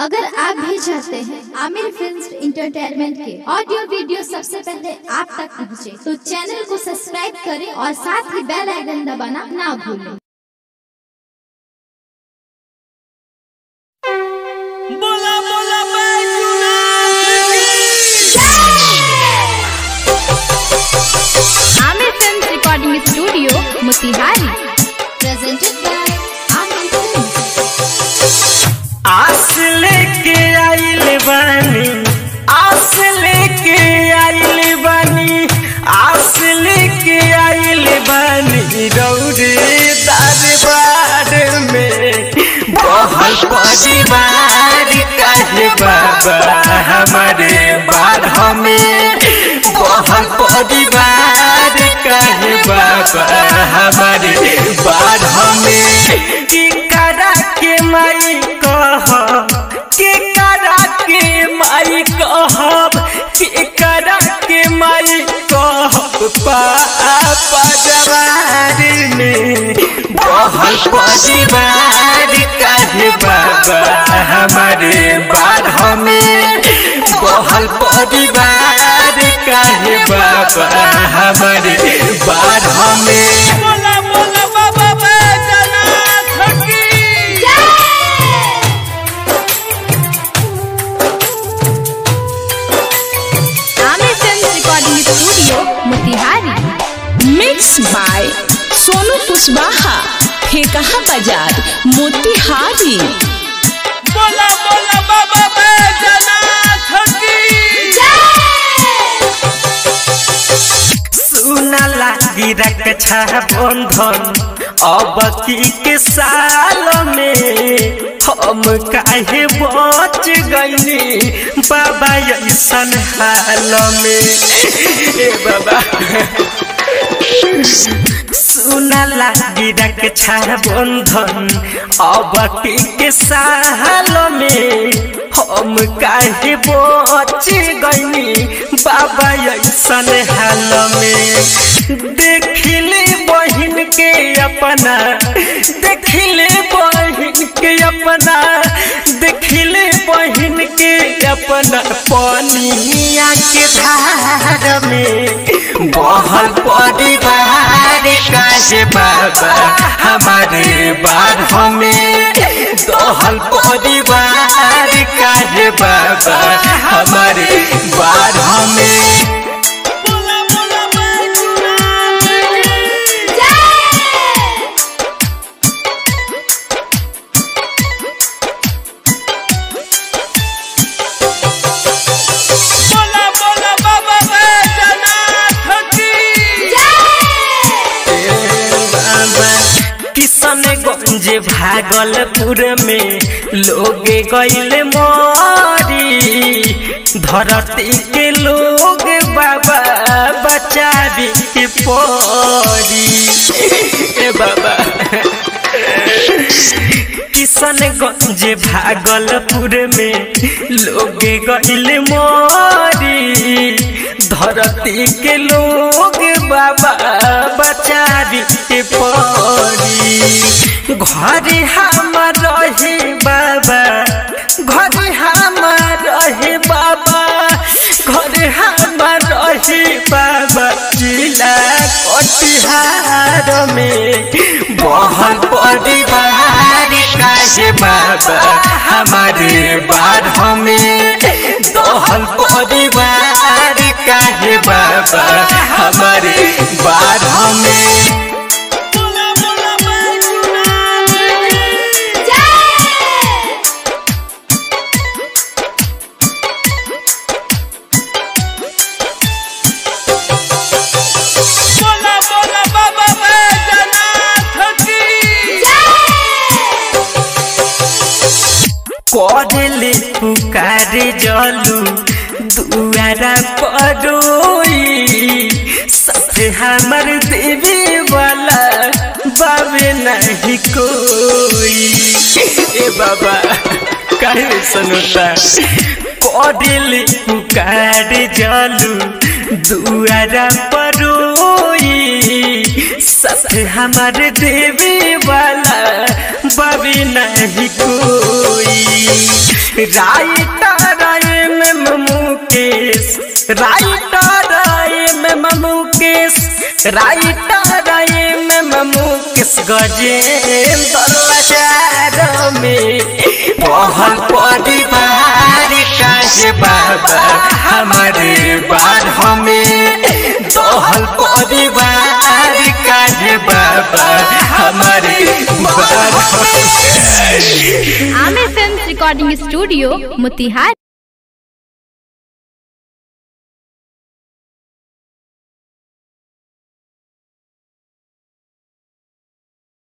अगर आप भी चाहते हैं आमिर फिल्म इंटरटेनमेंट के ऑडियो वीडियो सबसे पहले आप तक पहुंचे, तो चैनल को सब्सक्राइब करें और साथ ही बेल आइकन दबाना ना भूलें बोला बोला बैजूनाथ की Aamir film recording studio Motihari presented by Aamir film आस लेके आइल बानी आस लेके आइल बानी आस लेके आइल बानी रौरे दरबार में बहल परिवार काहे बाबा हमारे बारह में बहल परिवार काहे बाबा हमारे बारह में की करा के माई कह के करा के माई कहब के करा के माई कहब पापा जवार में बहल परिवार काहे बाबा हमारे बारह में बहल परिवार काहे बाबा हमारे बारह में बोला बोला बाबा बैजनाथ की Aamir film recording studio Motihari mix by Sonu Kushwaha Phekaha बाजार मोतिहारी बोला बोला बाबा बैजनाथ की सुना लागी रक्षा बंधन अब की के साल में हम काहे बच गईनी बाबा ऐसन हाल में ए बाबा सुना लागी रक्षा बंधन अब की के साल में हम काहे बच गईनी बाबा ऐसन हाल में देखिले बहिन के अपना देखिले बहिन के अपना देखिले बहिन के अपना पनिया के धार में बहल परिवार काहे बाबा हमारे बारह में दहल परिवार काहे बाबा हमारे बारह में बोला बोला बैजनाथ बोला बोला बाबा बैजनाथ की किशनगंज भागलपुर में लोग गैले मरी धरती के लोग बाबा बचावी के परी ए बाबा किशनगंज भागलपुर में लोग गैले मरी धरती के लोग बाबा बचावी के परी घर हमार रहे बाबा घर हमार रहे बाबा घर हमार रहे बाबा जिला कटिहार में बहल परिवार काहे बाबा हमारे बारह में दहल परिवार काहे बाबा हमारे बारह में बोला बोला बाबा बैजनाथ की करले पुकार जलू दुआरा परोई साथे हमर देवी वाला बाबे नहीं कोई ए बाबा काहे सुनता करले पुकार जलू दुआरा परोई सब हमारे देवी वाला बाबी नहीं कोई राइटर में मुकेश राइटर में मुकेश राइटर में मुकेश गजेंद्र लाचार में पहल परिवार काहे बाबा हमारे बार हमें दोहल परिवार काहे बाबा हमारे बार हमें Aamir film recording studio Motihari